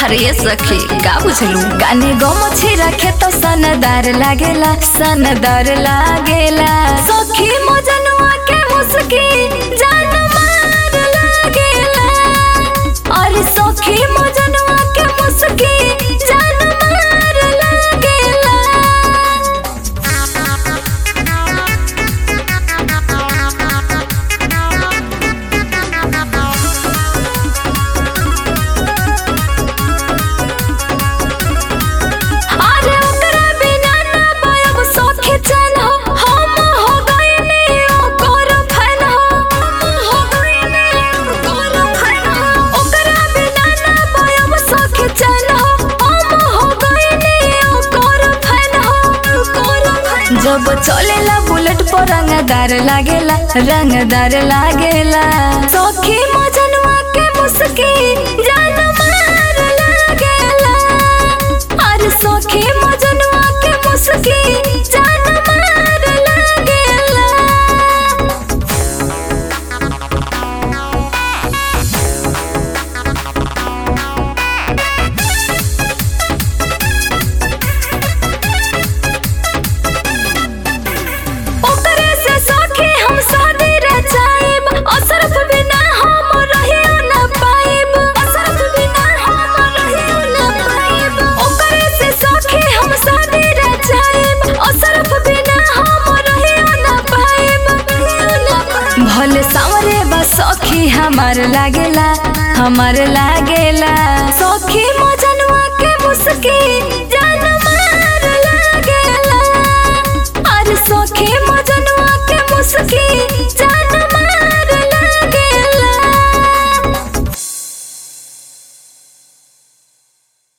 अरे ये सखी का बुझलू गाने गमछी रखे तो सनदार लागेला सनदार लागेला सखी मजनुआ के मुस्की जान मार लागेला अरे सखी मजनुआ के मुस्की जान मार लागेला अरे ओकरा बिना ना पायब सखी चैन हो हम हो गइनी ओकर फैन हो हम हो गइनी ओकर फैन हो ओकरा बिना ना पायब सखी चैन हो हम हो गइनी ओकर फैन हो ओकर फैन जब चलेला बुलेट पर रंगदार लागेला रंगदार लागेला सखी मजनुआ के मुस्की जान मार लागेला अरे सखी मजनुआ के मुस्की जान मार लागेला ओकरे से सखी हम शादी रचाइब असरफ बिना हम रहियो न पाइब असरफ बिना हम रहियो न पाइब ओकरे से सखी हम शादी रचाइब असरफ बिना हम रहियो न पाइब रहियो न पाइब भले सांवरे बा सखी हमार लागेला हमार लागेला सखी मजनुआ के मुस्की